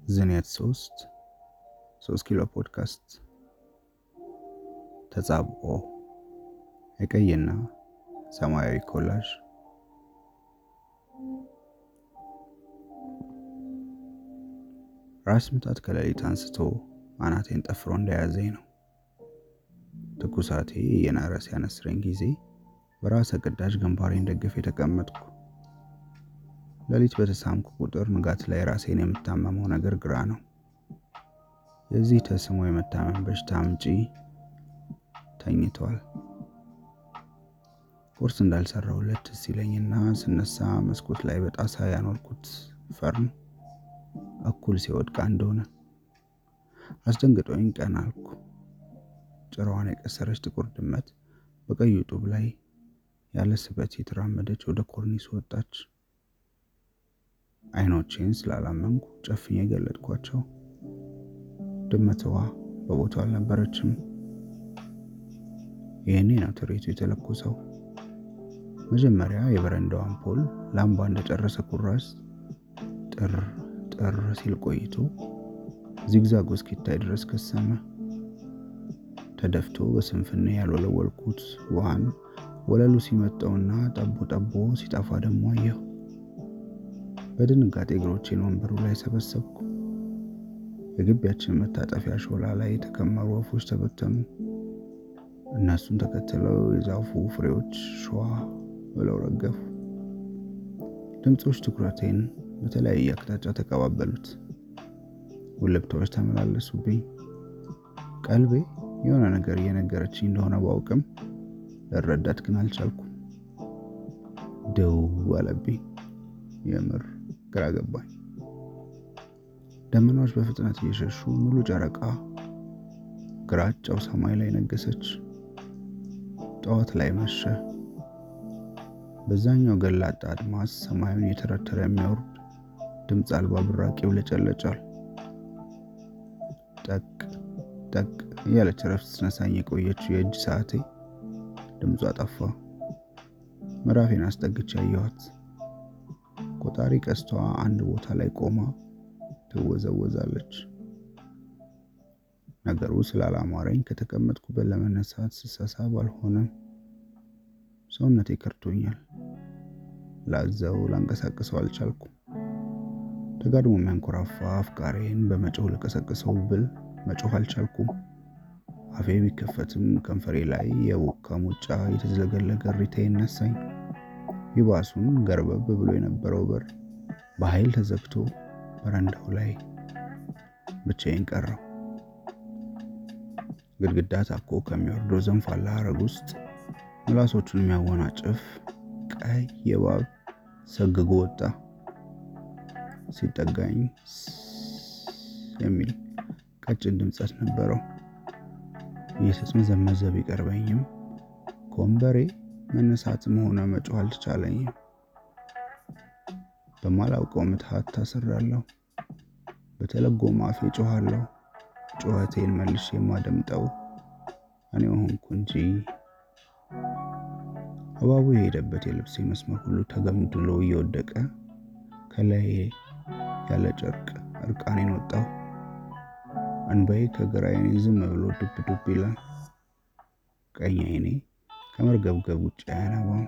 ዝኔት ሶስት ሶስት ኪሎ ፖድካስት ተጻብኦ የቀይና ሰማያዊ ኮላዥ ራስ ምታት ከሌሊት አንስቶ አናቴን ጠፍሮ እንደያዘኝ ነው። ትኩሳቴ የናረ ሲያነስረኝ ጊዜ በራሰ ቅዳጅ ግንባሬን ደግፍ የተቀመጥኩ ሌሊት በተሳምኩ ቁጥር ንጋት ላይ ራሴን የምታመመው ነገር ግራ ነው። የዚህ ተስሞ የመታመም በሽታ አምጪ ተኝቷል። ቁርስ እንዳልሰራሁለት ትዝ ይለኝና ስነሳ መስኮት ላይ በጣሳ ያኖርኩት ፈርን እኩል ሲወድቅ እንደሆነ አስደንግጦኝ ቀና አልኩ። ጭራዋን የቀሰረች ጥቁር ድመት በቀዩ ጡብ ላይ ያለ ስበት የተራመደች ወደ ኮርኒስ ወጣች። አይኖቼን ስላላመንኩ ጨፍኜ ገለጥኳቸው። ድመትዋ በቦታው አልነበረችም። ይህኔ ነው ትርኢቱ የተለኮሰው። መጀመሪያ የበረንዳው አምፖል ላምባ እንደጨረሰ ኩራዝ ጥር ጥር ሲል ቆይቶ ዚግዛግ እስኪታይ ድረስ ከሰመ። ተደፍቶ በስንፍና ያልወለወልኩት ውሃን ወለሉ ሲመጠውና ጠቦ ጠቦ ሲጠፋ ደግሞ አየሁ። በድንጋጤ እግሮቼን ወንበሩ ላይ ሰበሰብኩ። የግቢያችን መታጠፊያ ሾላ ላይ የተከመሩ ወፎች ተበተኑ። እነሱን ተከትለው የዛፉ ፍሬዎች ሸዋ ብለው ረገፉ። ድምፆች ትኩረቴን በተለያየ አቅጣጫ ተቀባበሉት። ውልብታዎች ተመላለሱብኝ። ቀልቤ የሆነ ነገር እየነገረችኝ እንደሆነ ባውቅም ልረዳት ግን አልቻልኩም። ደው አለብኝ። የምር ግራ ገባኝ። ደመናዎች በፍጥነት እየሸሹ ሙሉ ጨረቃ ግራጫው ሰማይ ላይ ነገሰች። ጠዋት ላይ መሸ። በዛኛው ገላጣ አድማስ ሰማዩን የተረተረ የሚያወርድ ድምፅ አልባ ብራቅ ይውለጨለጫል። ጠቅ ጠቅ እያለች ረፍት ስነሳኝ የቆየችው የእጅ ሰዓቴ ድምጿ ጠፋ። ምዕራፌን አስጠግቼ አየኋት። ቆጣሪ ቀስቷ አንድ ቦታ ላይ ቆማ ትወዘወዛለች። ነገሩ ስላላማረኝ ከተቀመጥኩበት ለመነሳት ስሳሳብ አልሆነም። ሰውነቴ ከርቶኛል። ላዘው ላንቀሳቅሰው አልቻልኩም። ደጋድሞ የሚያንኮራፋ አፍቃሬን በመጮህ ልቀሰቅሰው ብል መጮህ አልቻልኩም። አፌ ቢከፈትም ከንፈሬ ላይ የቦካ ሙጫ የተዝለገለገ እሪታ ይነሳኝ። ይባሱን ገርበብ ብሎ የነበረው በር በኃይል ተዘግቶ በረንዳው ላይ ብቻዬን ቀረው። ግድግዳ ታኮ ከሚወርደው ዘንፋላ ሐረግ ውስጥ ምላሶቹን የሚያወናጭፍ ቀይ የእባብ ሰግጎ ወጣ። ሲጠጋኝ የሚል ቀጭን ድምፀት ነበረው። እየተጽመዘመዘ ቢቀርበኝም ከወንበሬ መነሳትም ሆነ መጮህ አልተቻለኝም። በማላውቀው ምትሃት ታስሬያለሁ። በተለጎመ አፌ ጮኋለሁ። ጩኸቴን መልሼ የማደምጠው እኔው ሆንኩ እንጂ እባቡ የሄደበት የልብሴ መስመር ሁሉ ተገምድሎ እየወደቀ ከላይ ያለ ጨርቅ እርቃኔን ወጣሁ። እንባዬ ከግራ ዓይኔ ዝም ብሎ ዱብ ዱብ ይላል። ቀኝ ዓይኔ ከመርገብገብ ውጭ አያነባም።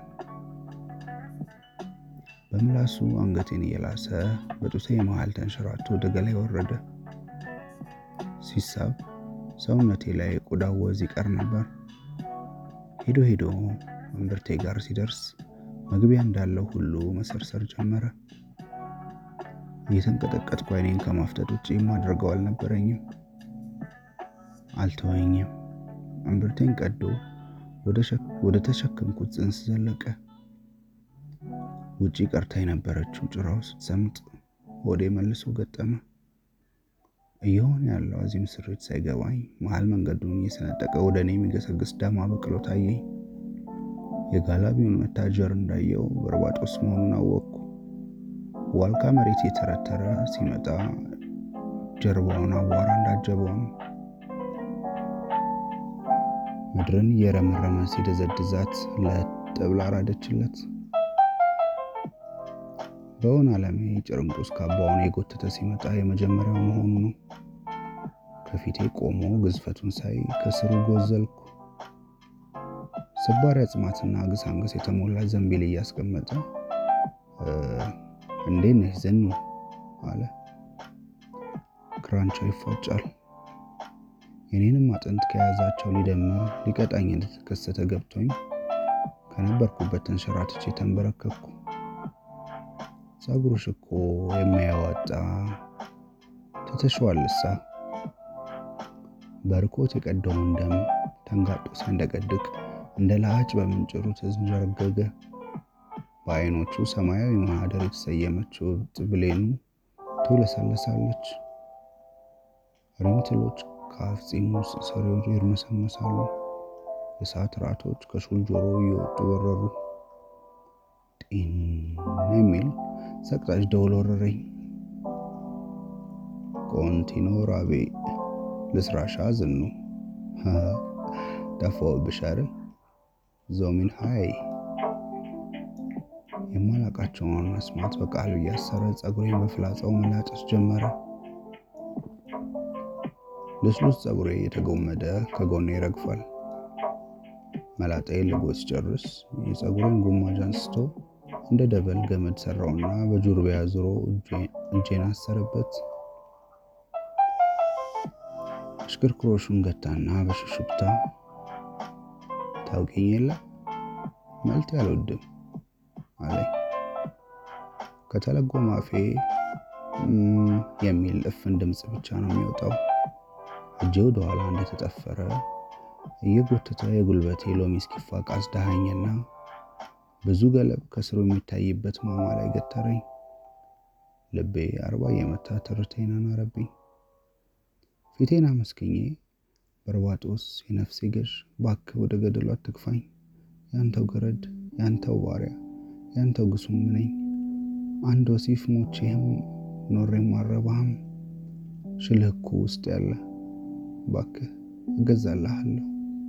በምላሱ አንገቴን እየላሰ በጡቴ መሃል ተንሸራቶ ወደ ገላይ ወረደ። ሲሳብ ሰውነቴ ላይ የቆዳ ወዝ ይቀር ነበር። ሄዶ ሄዶ እምብርቴ ጋር ሲደርስ መግቢያ እንዳለው ሁሉ መሰርሰር ጀመረ። እየተንቀጠቀጥኩ ዓይኔን ከማፍጠጥ ውጭ የማደርገው አልነበረኝም። አልተወኝም። እምብርቴን ቀዶ ወደ ተሸከምኩት ጽንስ ዘለቀ። ውጪ ቀርታ የነበረችው ጭራው ስትሰምጥ ሆዴ መልሶ ገጠመ። እየሆነ ያለው አዚም ስሬት ሳይገባኝ መሀል መንገዱን እየሰነጠቀ ወደ እኔ የሚገሰግስ ዳማ በቅሎ ታየኝ። የጋላቢውን መታጀር እንዳየው በርባጦስ መሆኑን አወቅኩ። ዋልካ መሬት የተረተረ ሲመጣ ጀርባውን አቧራ እንዳጀበው ነው። ምድርን እየረመረመ ሲደዘድዛት ለጥ ብላ አራደችለት። በውን ዓለሜ ጭርምጡስ ካባውን የጎተተ ሲመጣ የመጀመሪያው መሆኑ ነው። ከፊቴ ቆሞ ግዝፈቱን ሳይ ከስሩ ጎዘልኩ። ስባሪ አጽማትና ግሳንግስ የተሞላ ዘንቢል እያስቀመጠ እንዴት ነሽ ዝኑ አለ። ክራንቻው ይፏጫል። የኔንም አጥንት ከያዛቸው ሊደምር ሊቀጣኝ እንደተከሰተ ገብቶኝ ከነበርኩበት ተንሸራትቼ ተንበረከኩ። ጸጉርሽ እኮ የሚያዋጣ ትተሽዋልሳ። በርኮት የቀደውን ደም ተንጋጦ ሲያንደቀድቅ እንደ ላጭ በምንጭሩ ተንዠረገገ። በዓይኖቹ ሰማያዊ ማህደር የተሰየመችው እብጥ ብሌኑ ትውለሰለሳለች። ሪምትሎች ከአፍ ጺሙ ስር ይርመሰመሳሉ። የሰዓት ራቶች ከሹል ጆሮ እየወጡ በረሩ። ጢን የሚል ሰቅጣጭ ደውል ወረረኝ። ኮንቲኖ ራቤ ልስራሻ ዝኑ ጠፋሁብሽ አይደል? ዞሚን ሀይ የማላቃቸውን መስማት በቃሉ እያሰረ ጸጉሬን በፍላጻው መላጨት ጀመረ። ልስሉስ ጸጉሬ የተጎመደ ከጎኔ ይረግፋል። መላጣዬ ልጎ ሲጨርስ የጸጉሬን ጉማጅ አንስቶ እንደ ደበል ገመድ ሰራውና በጁርቢያ ዙሮ እጄን አሰረበት። ሽክርክሮሹን ገታና በሽሽብታ ታውቂኝ የለ መልቴ አልወድም አለኝ። ከተለጎመ አፌ የሚል እፍን ድምፅ ብቻ ነው የሚወጣው። እጄ ወደ ኋላ እንደተጠፈረ እየጎተተ የጉልበቴ ሎሚ እስኪፋቅ አስዳኸኝና ብዙ ገለብ ከስሩ የሚታይበት ማማ ላይ ገተረኝ። ልቤ አርባ እየመታ ትርቴን አናረብኝ። ፊቴን አመስግኜ በርባጦስ የነፍሴ ገዥ እባክህ ወደ ገደሉ አትግፋኝ፣ ያንተው ገረድ፣ ያንተው ባሪያ፣ ያንተው ግሱም ነኝ። አንድ ወሲፍ ሞቼህም ኖሬም አልረባህም። ሽልህኩ ውስጥ ያለ እባክህ እገዛልሃለሁ።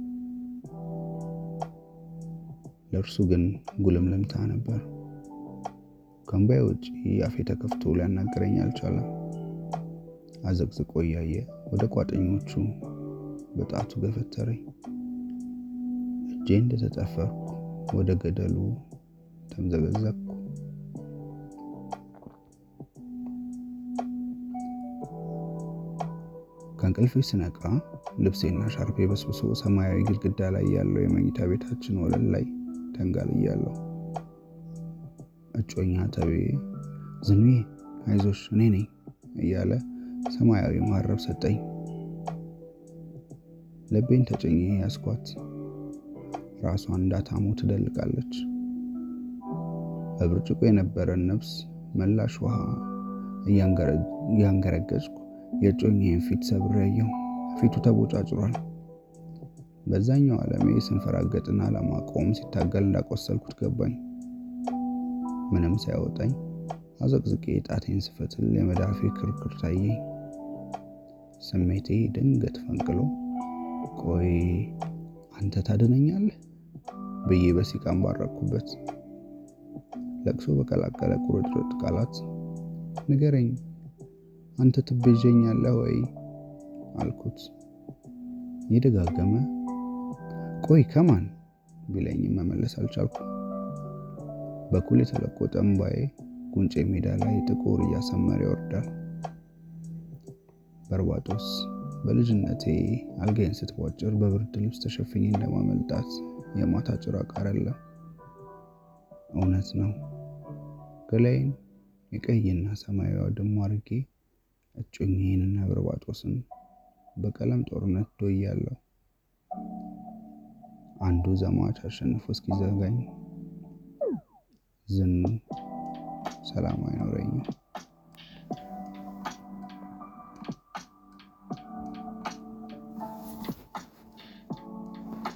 ለእርሱ ግን ጉልምልምታ ነበር። ከእምባዬ ውጭ አፌ ተከፍቶ ሊያናገረኝ አልቻለም። አዘቅዝቆ እያየ ወደ ቋጠኞቹ በጣቱ ገፈተረኝ። እጄ እንደተጠፈርኩ ወደ ገደሉ ተምዘገዘቅኩ። ከእንቅልፌ ስነቃ ልብሴና ሻርፔ በስብሶ ሰማያዊ ግድግዳ ላይ ያለው የመኝታ ቤታችን ወለል ላይ ተንጋልያለሁ። እጮኛ ተቤ ዝኑዬ አይዞሽ እኔ ነኝ እያለ ሰማያዊ መሀረብ ሰጠኝ። ልቤን ተጭኜ ያስኳት። ራሷን እንዳታሞ ትደልቃለች። በብርጭቆ የነበረን ነፍስ መላሽ ውሃ እያንገረገጭኩ የእጮኛዬን ፊት ሰብሬ ያየሁ። ፊቱ ተቦጫጭሯል። በዛኛው ዓለሜ ስንፈራገጥና ለማቆም ሲታገል እንዳቆሰልኩት ገባኝ። ምንም ሳያወጣኝ አዘቅዝቄ ጣቴን ስፈትል የመዳፌ ክርክር ታየኝ። ስሜቴ ድንገት ፈንቅሎ ቆይ አንተ ታድነኛለህ ብዬ በሲቃም ባረኩበት። ለቅሶ በቀላቀለ ቁርጥርጥ ቃላት ንገረኝ፣ አንተ ትቤዠኛለህ ወይ አልኩት። የደጋገመ ቆይ ከማን ቢለኝም መመለስ አልቻልኩም። በኩል የተለቆጠ እምባዬ ጉንጬ ሜዳ ላይ ጥቁር እያሰመረ ይወርዳል። በርባጦስ በልጅነቴ አልጋዬን ስትቧጭር በብርድ ልብስ ተሸፍኜ እንደማመልጣት የማታ ጭራቅ አይደለም። እውነት ነው። ገላዬን የቀይና ሰማያዊ አውድማ አድርጌ እጮኛዬንና በርባጦስን በቀለም ጦርነት ዶያለሁ። አንዱ ዘማች አሸንፎ እስኪዘጋኝ ዝኑ ሰላም አይኖረኝም።